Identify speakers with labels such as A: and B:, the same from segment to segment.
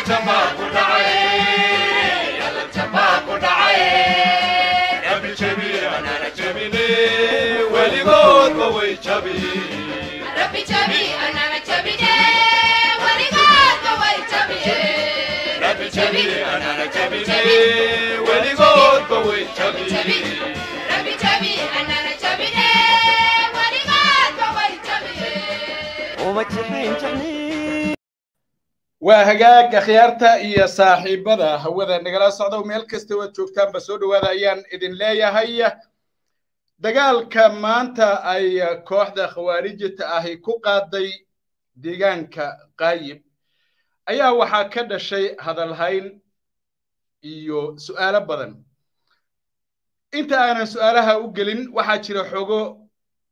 A: jabaa ku dhacay alla jabaa ku dhacay rabbi jabi anana jabine weligoodba way jabi
B: Rabbi jabi anana jabine weligoodba way jabiye
A: rabbi jabi anana jabine weligoodba way
B: Rabbi jabi
A: jabi
B: Rabbi jabi anana jabine weligoodba way jabiye
C: uma jabin jabni
D: waa hagaag akhyaarta iyo saaxiibada hawada nagala socda meel kasta waad joogtaanba soo dhowaada ayaan idin leeyahay dagaalka maanta ay kooxda khawaarijita ahi ku qaaday deegaanka qaayib ayaa waxaa ka dhashay hadalhayn iyo su'aalo badan inta aanan su'aalaha u gelin waxaa jira xogo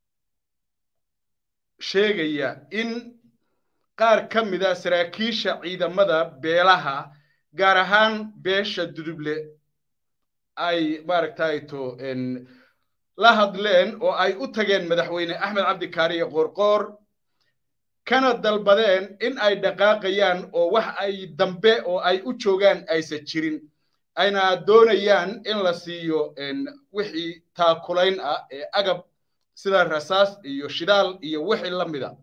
D: sheegaya in qaar ka mida saraakiisha ciidamada beelaha gaar ahaan beesha duduble ay maaragtayto la hadleen oo ay u tageen madaxweyne axmed cabdikaariye qoorqoor kana dalbadeen in ay dhaqaaqayaan oo wax ay dambe oo ay u joogaan aysan jirin ayna doonayaan in la siiyo wixii taakulayn ah ee agab sida rasaas iyo shidaal iyo wixii la mida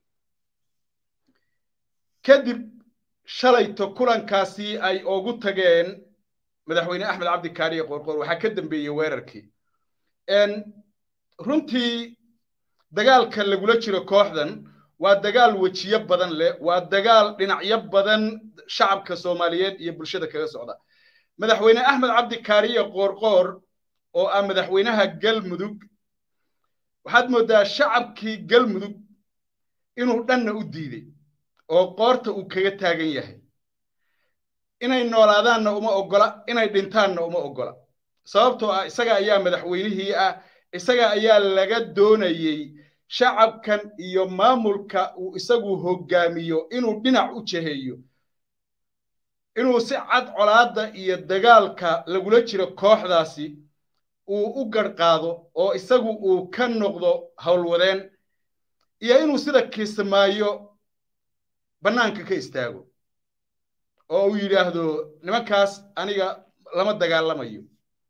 D: kadib shalayto kulankaasi ay ugu tageen madaxweyne axmed cabdikaariye qoorqoor waxaa ka dambeeyey weerarkii runtii dagaalka lagula jiro kooxdan waa dagaal wejiyo badan leh waa dagaal dhinacyo badan shacabka soomaaliyeed iyo bulshada kaga socda madaxweyne axmed cabdikaariye qoorqoor oo ah madaxweynaha galmudug waxaad mooddaa shacabkii galmudug inuu dhanna u diiday oo qoorta uu kaga taagan yahay inay noolaadaanna uma oggola inay dhintaanna uma oggola sababtoo ah isaga ayaa madaxweynihii ah isaga ayaa laga doonayey shacabkan iyo maamulka uu isagu hoggaamiyo inuu dhinac u jeheeyo inuu si cad colaadda iyo dagaalka lagula jiro kooxdaasi uu u garhqaado oo isagu uu ka noqdo howlwadeen iyo inuu sida kiisamaayo bannaanka ka istaago oo uu yidhaahdo nimankaas aniga lama dagaalamayo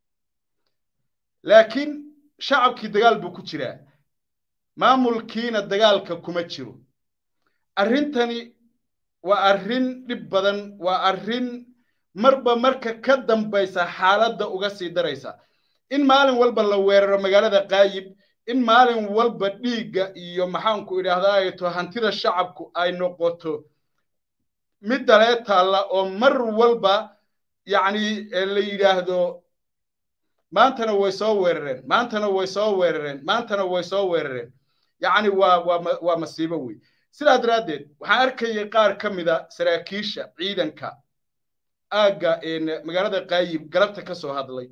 D: laakiin shacabkii dagaal buu ku jiraa maamulkiina dagaalka kuma jiro arrintani waa arrin dhib badan waa arrin marba marka ka dambaysa xaaladda uga sii daraysa in maalin walba la weeraro magaalada qaayib in maalin walba dhiigga iyo maxaanku idhaahdaato hantida shacabku ay noqoto mid dalee taalla oo mar walba yacni la yidhaahdo maantana way soo weerareen maantana way soo weerareen maantana way soo weerareen yacni waa waa waa masiibo wey sidaa daraaddeed waxaan arkayay qaar ka mida saraakiisha ciidanka aagga magaalada qaayib galabta ka soo hadlay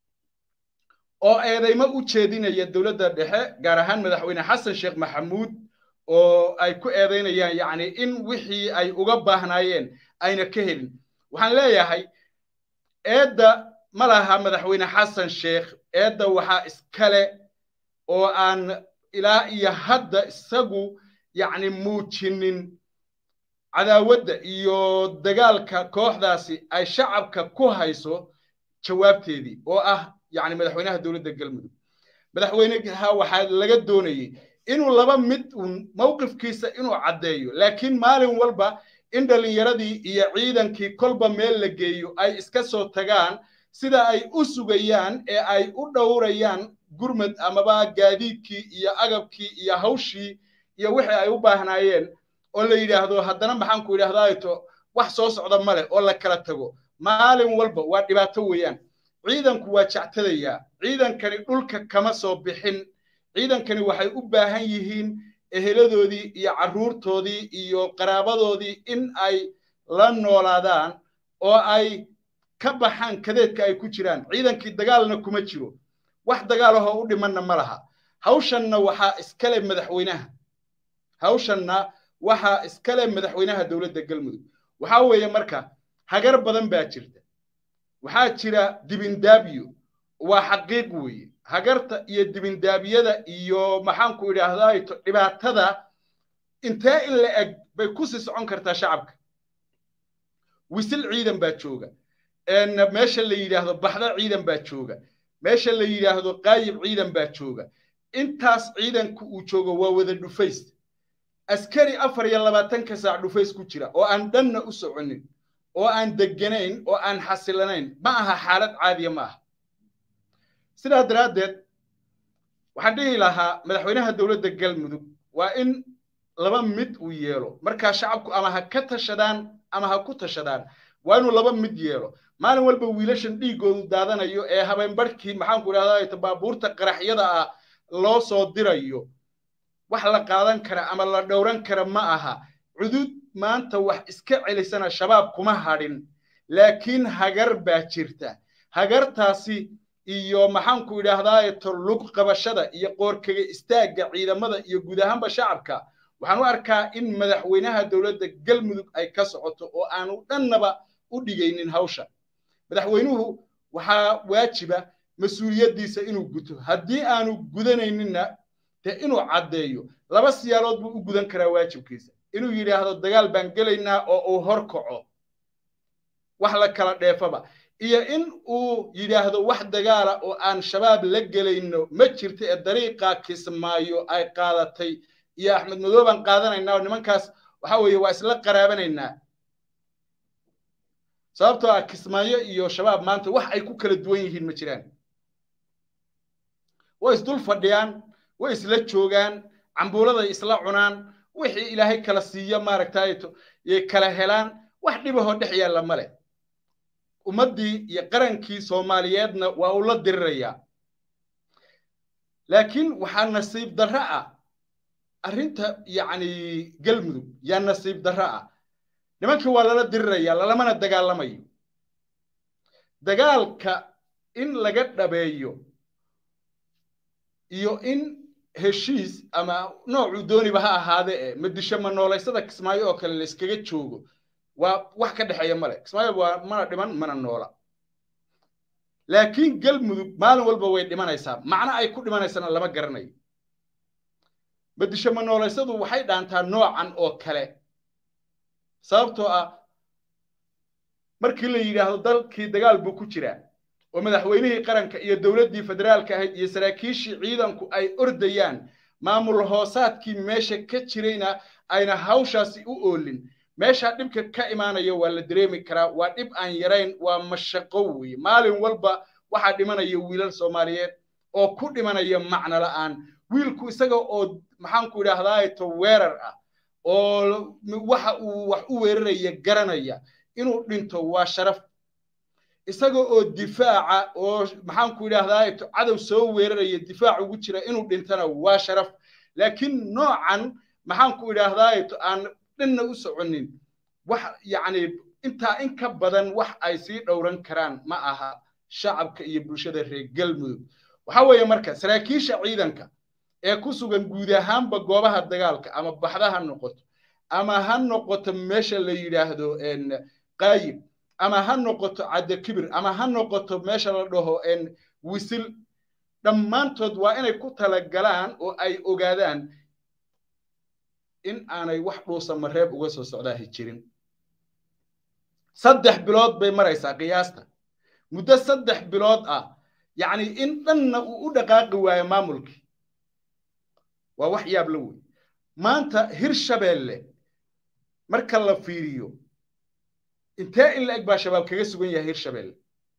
D: oo eedaymo u jeedinaya dowladda dhexe gaar ahaan madaxweyne xasan sheekh maxamuud oo ay ku eedaynayaan yacni in wixii ay uga baahnaayeen ayna ka helin waxaan leeyahay eedda ma laha madaxweyne xasan sheekh eedda waxaa iskale oo aan ilaa iyo hadda isagu yacni muujinin cadaawadda iyo dagaalka kooxdaasi ay shacabka ku hayso jawaabteedii oo ah yacni madaxweynaha dowladda galmudug madaxweyneha waxaa laga doonayey inuu laba mid un mowqifkiisa inuu caddeeyo laakiin maalin walba in dhallinyaradii iyo ciidankii kolba meel la geeyo ay iska soo tagaan sida ay u sugayaan ee ay u dhowrayaan gurmad amaba gaadiidkii iyo agabkii iyo hawshii iyo wixii ay u baahnaayeen oo la yidhaahdo haddana maxaanku idhahdaato wax soo socda male oo la kala tago maalin walba waa dhibaato weeyaan ciidanku waa jectadayaa ciidankani dhulka kama soo bixin ciidankani waxay u baahan yihiin eheladoodii iyo carruurtoodii iyo qaraabadoodii in ay la noolaadaan oo ay ka baxaan kadeedka ay ku jiraan ciidankii dagaalna kuma jiro wax dagaalahoo u dhimanna ma laha hawshanna waxaa iskale madaxweynaha hawshanna waxaa iskale madaxweynaha dowladda galmudug waxaa weeye marka hagar badan baa jirta waxaa jira dibindaabyo waa xaqiiq weeye hagarta iyo dibindaabiyada iyo maxaanku idhaahdaa dhibaatada intee in la eg bay ku sii socon kartaa shacabka wisil ciidan baa jooga meesha la yidhaahdo baxda ciidan baa jooga meesha la yidhaahdo qaayib ciidan baa jooga intaas ciidanku uu joogo waa wada dhufays askari afar iyo labaatanka saac dhufays ku jira oo aan dhanna u soconin oo aan deganayn oo aan xasilanayn ma aha xaalad caadiya ma aha sidaa daraaddeed waxaan dhihi lahaa madaxweynaha dowladda galmudug waa in laba mid uu yeelo markaa shacabku ama ha ka tashadaan ama ha ku tashadaan waa inuu laba mid yeelo maalin walba wiilashan dhiiggoodu daadanayo ee habeenbarhkii maxaanku idhahdaa baabuurta qaraxyada ah loo soo dirayo wax la qaadan kara ama la dhowran kara ma aha cudud maanta wax iska celisana shabaab kuma hadhin laakiin hagar baa jirta hagartaasi iyo maxaanku idhaahdaa lug qabashada iyo qoorkaga istaagga ciidamada iyo guud ahaanba shacabka waxaan u arkaa in madaxweynaha dowladda galmudug ay ka socoto oo aanu dhannaba u dhigaynin hawsha madaxweynuhu waxaa waajiba mas-uuliyaddiisa inuu guto haddii aanu gudanayninna dee inuu caddeeyo laba siyaalood buu u gudan karaa waajibkiisa inuu yidhaahdo dagaal baan gelaynaa oo uu hor kaco wax la kala dheefaba iyo in uu yidhaahdo wax dagaala oo aan shabaab la gelayno ma jirto ee dariiqaa kismaayo ay qaadatay iyo axmed madow baan qaadanaynaa oo nimankaas waxa weeye waa isla qaraabanaynaa sababtoo ah kismaayo iyo shabaab maanta wax ay ku kala duwan yihiin ma jiraan way isdul fadhiyaan way isla joogaan cambuuladay isla cunaan wixii ilaahay kala siiyo maaragtay yay kala helaan wax dhibahoo dhex yaalla ma leh ummaddii iyo qarankii soomaaliyeedna waa uu la dirirayaa laakiin waxaa nasiib darro ah arrinta yacni galmudug yaa nasiib darro ah nimankii waa lala dirirayaa lalamana dagaalamayo dagaalka in laga dhabeeyo iyo in heshiis ama noocuu dooniba ha ahaade e madisho ma noolaysada kismaayo oo kale la iskaga joogo waa wax ka dhexeeya male kismaayo waa mana dhiman mana noola laakiin galmudug maalin walba way dhimanaysaa macno ay ku dhimanaysana lama garanayo madisho ma noolaysadu waxay dhaantaa noocan oo kale sababtoo ah markii la yidhaahdo dalkii dagaal buu ku jiraa oo madaxweynihii qaranka iyo dowladdii federaalka ahayd iyo saraakiishii ciidanku ay ordayaan maamul hoosaadkii meesha ka jirayna ayna hawshaasi u oolin meeshaa dhibka ka imaanaya waa la dareemi karaa waa dhib aan yarayn waa mashaqo weeye maalin walba waxaa dhimanaya wiilal soomaaliyeed oo ku dhimanaya macno la'aan wiilku isaga oo maxaanku idhaahdaa to weerar ah oo waxa uu wax u weeraraya garanaya inuu dhinto waa sharaf isaga oo difaaca oo maxaanku idhaahdaa cadow soo weeraraya difaac ugu jira inuu dhintana waa sharaf laakiin noocan maxaanku idhaahdaa aan dhanna u soconin wax yacni intaa in ka badan wax ay sii dhowran karaan ma aha shacabka iyo bulshada reer galmudug waxa weeye marka saraakiisha ciidanka ee ku sugan guud ahaanba goobaha dagaalka ama baxda ha noqoto ama ha noqoto meesha la yidhaahdo qaayib ama ha noqoto cadde kibir ama ha noqoto meesha la dhaho wisil dhammaantood waa inay ku talagalaan oo ay ogaadaan in aanay wax dhuusa mareeb uga soo socdaahi jirin saddex bilood bay maraysaa qiyaasta muddo saddex bilood ah yacni in dhanna uu u dhaqaaqi waayo maamulkii waa wax yaab la wey maanta hirshabeelle marka la fiiriyo intee in la eg baa shabaab kaga sugan yahay hirshabeelle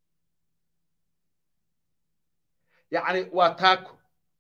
D: yacni waa taako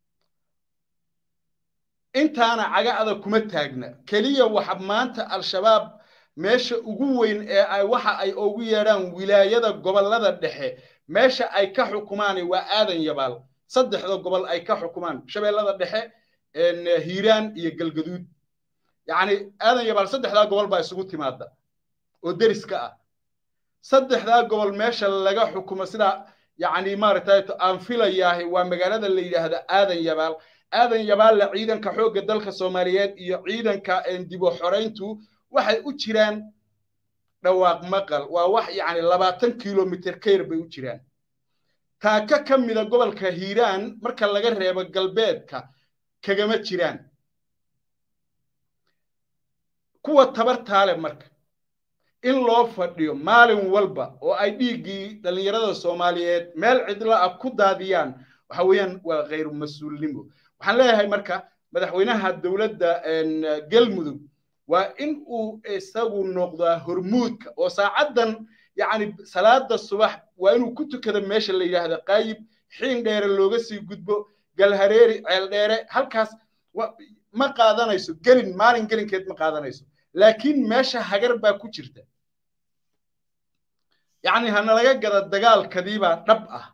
D: intaana caga adag kuma taagna keliya waxa maanta al-shabaab meesha ugu weyn ee ay waxa ay ugu yeedhaan wilaayada gobollada dhexe meesha ay ka xukumaan waa aadan yabaal saddexda gobol ay ka xukumaan shabeellada dhexe hiiraan iyo galgaduud yacni aadan yabaal saddexdaa gobol baa isugu timaada oo deriska ah saddexdaa gobol meesha laga xukumo sida yacni maaragtay aan filayaahay waa magaalada la yidhaahda aadan yabaal aadan yabaalla ciidanka xoogga dalka soomaaliyeed iyo ciidanka dibo xorayntu waxay u jiraan dhawaaq maqal waa wax yacni labaatan kilomitr ka yar bay u jiraan taaka ka mida gobolka hiiraan marka laga reebo galbeedka kagama jiraan kuwa tabartaale marka in loo fadhiyo maalin walba oo ay dhiiggii dhallinyarada soomaaliyeed meel cidlo ah ku daadiyaan waxa weeyaan waa khayru mas-uulnimo waxaan leeyahay marka madaxweynaha dowladda galmudug waa in uu isagu noqdaa hormuudka oo saacaddan yacni salaada subax waa inuu ku tukado meesha la yidhaahda qaayib xiin dheere looga sii gudbo galhareeri ceel dheere halkaas ma qaadanayso gelin maalin gelinkeed ma qaadanayso laakiin meesha hagar baa ku jirta yacni hanalaga gada dagaalkadiibaa dhab ah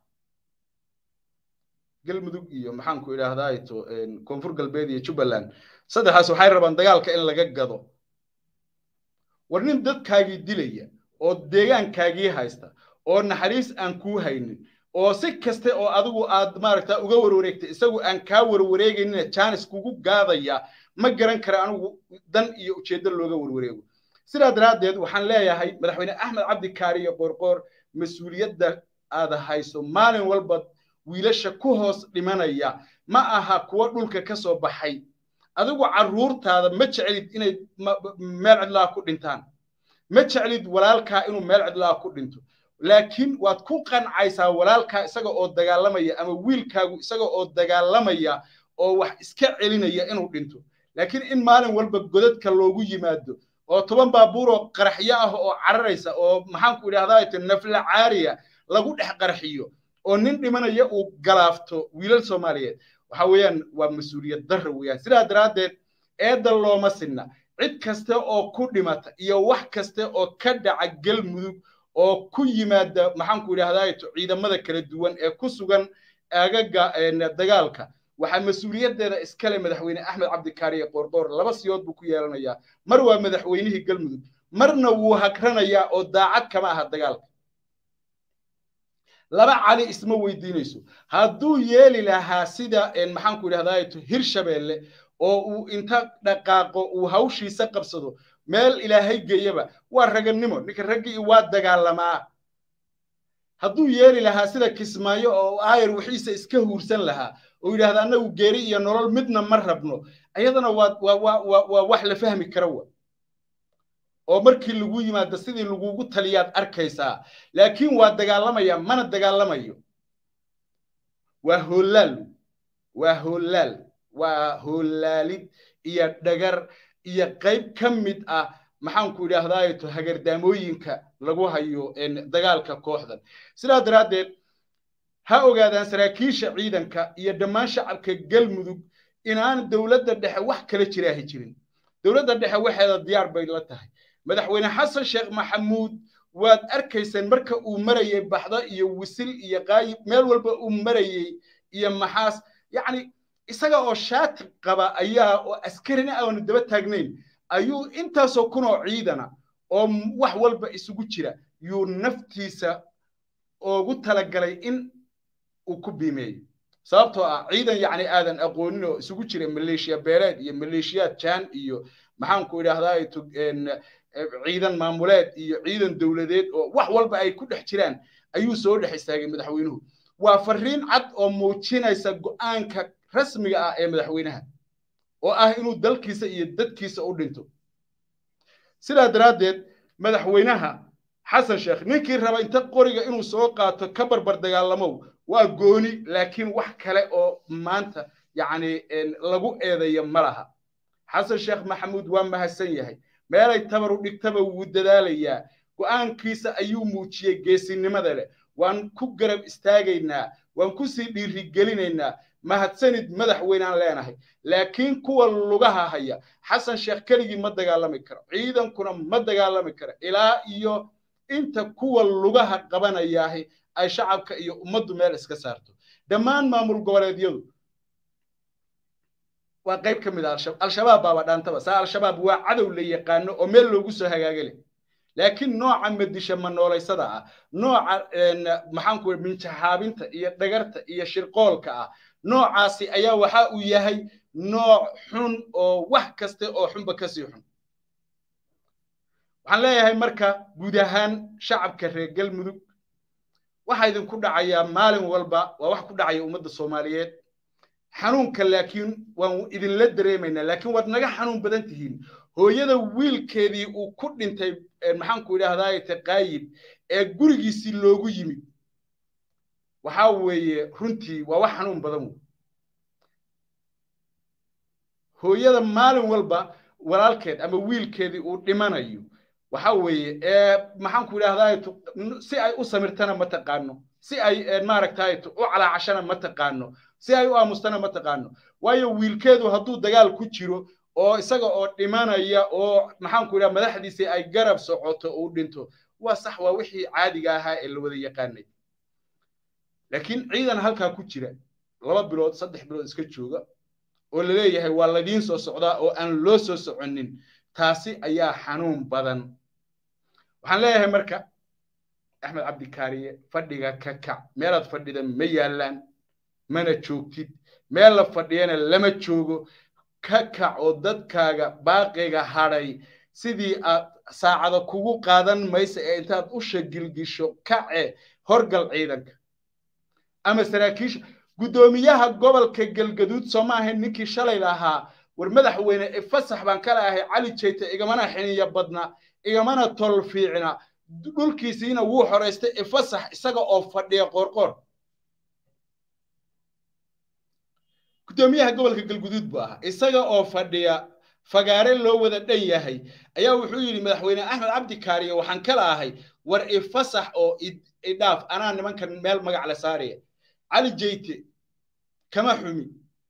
D: galmudug iyo maxaanku idhaahdaa ito koonfur galbeed iyo jubbaland saddexaas waxay rabaan dagaalka in laga gado war nin dadkaagii dilaya oo deegaankaagii haysta oo naxariis aan kuu haynin oo si kaste oo adigu aad maaragta uga warwareegtay isagu aan kaa warwareegaynina jaanis kugu gaadaya ma garan kara anigu dan iyo ujeeddo looga warwareego sidaa daraaddeed waxaan leeyahay madaxweyne axmed cabdi kaariyo qoorqoor mas-uuliyadda aad hayso maalin walba wiilasha ku hoos dhimanaya ma aha kuwa dhulka ka soo baxay adigu carruurtaada ma jeclid inay meel cidlaa ku dhintaan ma jeclid walaalkaa inuu meel cidlaa ku dhinto laakiin waad ku qancaysaa walaalkaa isaga oo dagaalamaya ama wiilkaagu isaga oo dagaalamaya oo wax iska celinaya inuu dhinto laakiin in maalin walba godadka loogu yimaado oo toban baabuur oo qaraxyo ah oo cararaysa oo maxaanku idhahdaa nafla caariya lagu dhex qarxiyo oo nin dhimanaya uu galaafto wiilal soomaaliyeed waxa weeyaan waa mas-uuliyad darra weeyaan sidaa daraaddeed eedda looma sinna cid kaste oo ku dhimata iyo wax kaste oo ka dhaca galmudug oo ku yimaada maxaanku idhahdaa ciidamada kala duwan ee ku sugan aagaga dagaalka waxaa mas-uuliyaddeeda iskale madaxweyne axmed cabdikaariye qoorqoor laba siyood buu ku yeelanayaa mar waa madaxweynihii galmudug marna wuu hagranayaa oo daacad kama aha dagaalka laba cali isma weydiinayso hadduu yeeli lahaa sida maxaanku idhahdaa hirshabeelle oo uu inta dhaqaaqo uu hawshiisa qabsado meel ilaahay geeyaba waa raganimo ninka raggii waa dagaalamaa hadduu yeeli lahaa sida kismaayo oo aayar wixiisa iska huursan lahaa oo yidhahda annagu geeri iyo nolol midna ma rabno ayadana waa waa waa waa wax la fahmi kara wa oo markii lagu yimaado sidii lagugu taliyaad arkaysaa laakiin waa dagaalamaya mana dagaalamayo waa hoolaal waa hoolaal waa hoolaalid iyo dhagar iyo qayb ka mid ah maxaanku idhaahdaato hagardaamooyinka lagu hayo dagaalka kooxdan sidaa daraaddeed ha ogaadaan saraakiisha ciidanka iyo dhammaan shacabka galmudug inaan dowladda dhexe wax kala jiraahi jirin dowladda dhexe waxeeda diyaar bay la tahay madaxweyne xasan sheekh maxamuud waad arkayseen marka uu marayey baxdo iyo wisil iyo qaayib meel walba uu marayey iyo maxaas yacni isaga oo shaati qaba ayaa oo askarina aanu daba taagnayn ayuu intaasoo kunoo ciidana oo wax walba isugu jira yuu naftiisa ugu talagalay in uu ku biimeeyo sababtoo ah ciidan yacni aadan aqoonin oo isugu jira maleeshiya beeleed iyo maleeshiyaad jaan iyo maxaanku idhahdaa ciidan maamuleed iyo ciidan dowladeed oo wax walba ay ku dhex jiraan ayuu soo dhex istaagay madaxweynuhu waa fariin cad oo muujinaysa go'aanka rasmiga ah ee madaxweynaha oo ah inuu dalkiisa iyo dadkiisa u dhinto sidaa daraaddeed madaxweynaha xasan sheekh ninkii raba inta qoriga inuu soo qaato ka barbar dagaalamow waa gooni laakiin wax kale oo maanta yacni lagu eedayo ma laha xasan sheekh maxamuud waa mahadsan yahay meelay tabar u dhigtaba wuu dadaalayaa go'aankiisa ayuu muujiyey geesinimada leh waan ku garab istaagaynaa waan ku sii dhiirigelinaynaa mahadsanid madaxweynaan leenahay laakiin kuwa lugaha haya xasan sheekh keligii ma dagaalami karo ciidankuna ma dagaalami karo ilaa iyo inta kuwa lugaha qabanayaahi ay shacabka iyo ummaddu meel iska saarto dhammaan maamul goboleedyadu waa qayb ka mid ah al-shabaab baaba dhaantaba saa al-shabaab waa cadow la yaqaano oo meel loogu soo hagaagale laakiin nooca madisha manoolaysada ah nooca maxaanku minjaxaabinta iyo dhagarta iyo shirqoolka ah noocaasi ayaa waxa uu yahay nooc xun oo wax kaste oo xunba kasii xun waxaan leeyahay marka guud ahaan shacabka reer galmudug waxaa idinku dhacayaa maalin walba waa wax ku dhacaya ummadda soomaaliyeed xanuunka laakiin waan idinla dareemaynaa laakiin waad naga xanuun badan tihiin hooyada wiilkeedii uu ku dhintay maxaanku idhaahdaa taqaayib ee gurigiisii loogu yimid waxaa weeye runtii waa wax xanuun badan wey hooyada maalin walba walaalkeed ama wiilkeedii uu dhimanayo waxa weeye maxaanku idhahdaa si ay u samirtana ma taqaano si ay maaragtay u calaacashana ma taqaano si ay u aamustana ma taqaano waayo wiilkeedu hadduu dagaal ku jiro oo isaga oo dhimanaya oo maxaanku idhaha madaxdiisii ay garab socoto uu dhinto waa sax waa wixii caadiga ahaa ee la wada yaqaanay laakiin ciidan halkaa ku jira laba bilood saddex bilood iska jooga oo la leeyahay waa ladiin soo socdaa oo aan loo soo soconin taasi ayaa xanuun badan waxaan leeyahay marka axmed cabdikaariye fadhiga ka kac meelaad fadhida ma yaallaan mana joogtid meel la fadhiyana lama joogo ka kac oo dadkaaga baaqiga hadhay sidii aad saacada kugu qaadan maysa ee intaad u shagilgisho kace horgal ciidanka ama saraakiisha guddoomiyaha gobolka galgaduud soo ma ahayn ninkii shalay lahaa war madaxweyne fasax baan kala ahay cali jeyte igamana xiniya badna igamana tol fiicna dhulkiisiina wuu xoraystay ifasax isaga oo fadhiya qoorqoor guddoomiyaha gobolka galguduud buu ahaa isaga oo fadhiya fagaare loo wada dhan yahay ayaa wuxuu yidhi madaxweyne axmed cabdi kaariye waxaan kala ahay war ifasax oo idhaaf anaa nimankan meel magac la saaraya cali jeyte kama xumi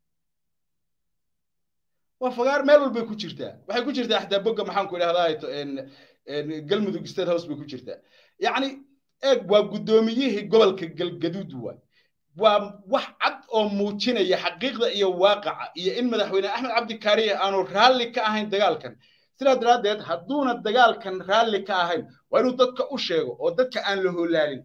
D: waa fagaar meel walbay ku jirtaa waxay ku jirtaa xataa bogga maxaanku idhahdaa galmudug state house bay ku jirtaa yacni eeg waa guddoomiyihii gobolka galgaduud waay waa wax cad oo muujinaya xaqiiqda iyo waaqaca iyo in madaxweyne axmed cabdikaariye aanu raalli ka ahayn dagaalkan sidaa daraaddeed hadduuna dagaalkan raalli ka ahayn waa inuu dadka u sheego oo dadka aan la hoolaalin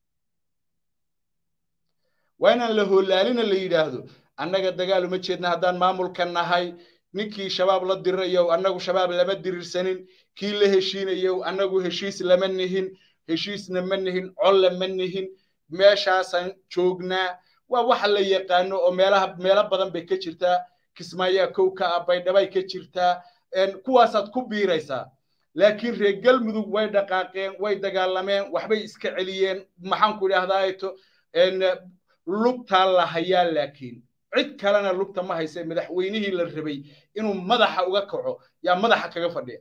D: waa inaan la hoolaalina la yidhaahdo annaga dagaal uma jeedna haddaan maamulka nahay ninkii shabaab la dirirayow annagu shabaab lama dirirsanin kii la heshiinayow annagu heshiis lama nihin heshiisna ma nihin colla ma nihin meeshaasaan joognaa waa waxa la yaqaano oo meelaha meelo badan bay ka jirtaa kismaayaa kow ka ah baydhabay ka jirtaa kuwaasaad ku biiraysaa laakiin reer galmudug way dhaqaaqeen way dagaalameen waxbay iska celiyeen maxaanku idhahdaato lugtaa la hayaa laakiin cid kalena lugta ma hayse madaxweynihii la rabay inuu madaxa uga kaco yaa madaxa kaga fadhiya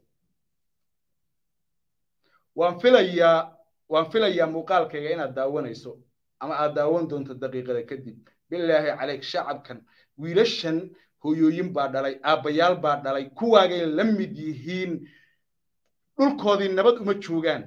D: waan filayaa waan filayaa muuqaalkayga inaad daawanayso ama aad daawan doonto daqiiqada kadib bilaahi caleyk shacabkan wiilashan hooyooyin baa dhalay aabbayaal baa dhalay kuwaagay la mid yihiin dhulkoodii nabad uma joogaan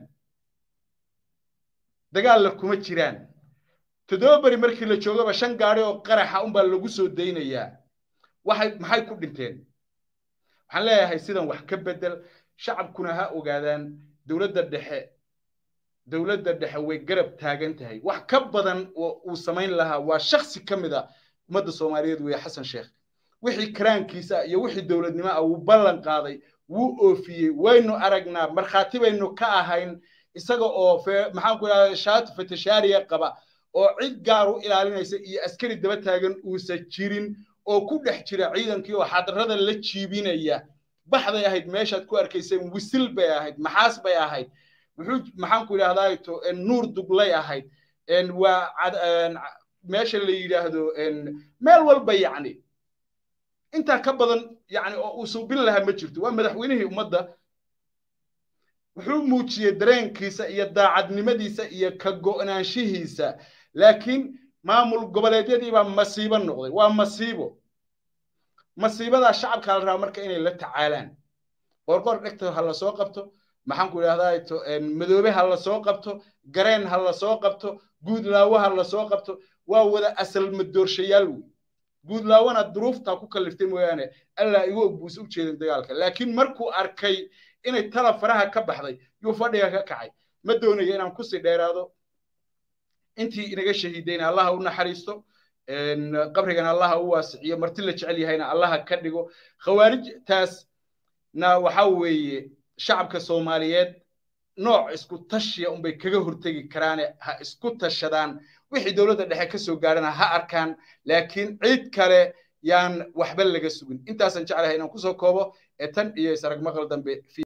D: dagaalna kuma jiraan toddoba beri markii la joogaba shan gaadhi oo qaraxa unbaa lagu soo daynayaa waxay maxay ku dhinteen waxaan leeyahay sidan wax ka bedel shacabkuna ha ogaadaan dowladda dhexe dowladda dhexe way garab taagan tahay wax ka badan oo uu samayn lahaa waa shaksi ka mid a ummadda soomaaliyeed weeye xasan sheekh wixii karaankiisa iyo wixii dowladnimo ah wuu ballan qaaday wuu oofiyey waynu aragnaa markhaati baynu ka ahayn isaga oo maxaanku idhahda shaati fatashaariya qaba oo cid gaar u ilaalinaysa iyo askari daba taagan uusan jirin oo ku dhex jira ciidankii oo xadarada la jiibinaya baxday ahayd meeshaad ku arkayseen wisil bay ahayd maxaas bay ahayd wuxuu maxaanku idhahdaa nuur duglay ahayd waa meesha la yidhaahdo meel walba yacni intaa ka badan yani oo uu suubin lahaa ma jirto waa madaxweynihii ummadda wuxuu muujiyey dareenkiisa iyo daacadnimadiisa iyo ka go'naanshihiisa laakiin maamul goboleedyadii baa masiibo noqday waa masiibo masiibadaa shacabka la rabaa marka inay la tacaalaan qorqor dhegta ha la soo qabto maxaanku idhahdaa madoobe ha la soo qabto gareen ha la soo qabto guudlaawo ha la soo qabto waa wada asal madoorshayaal wey guudlaawona duruuftaa ku kalliftay mooyaane allaa igu og buuse u jeedin dagaalka laakiin markuu arkay inay tala faraha ka baxday yuu fadhiga ka kacay ma doonayo inaan kusii dheeraado intii inaga shahiidayna allaha u naxariisto qabrigana allaha u waasiciyo marti la jecel yahayna allaha ka dhigo khawaarijtaasna waxa weeye shacabka soomaaliyeed nooc isku tashiya unbay kaga hortegi karaane ha isku tashadaan wixii dowladda dhexe ka soo gaadhana ha arkaan laakiin cid kale yaan waxba laga sugin intaasan jeclahay inaan kusoo koobo ee tan iyo isarag maqal dambe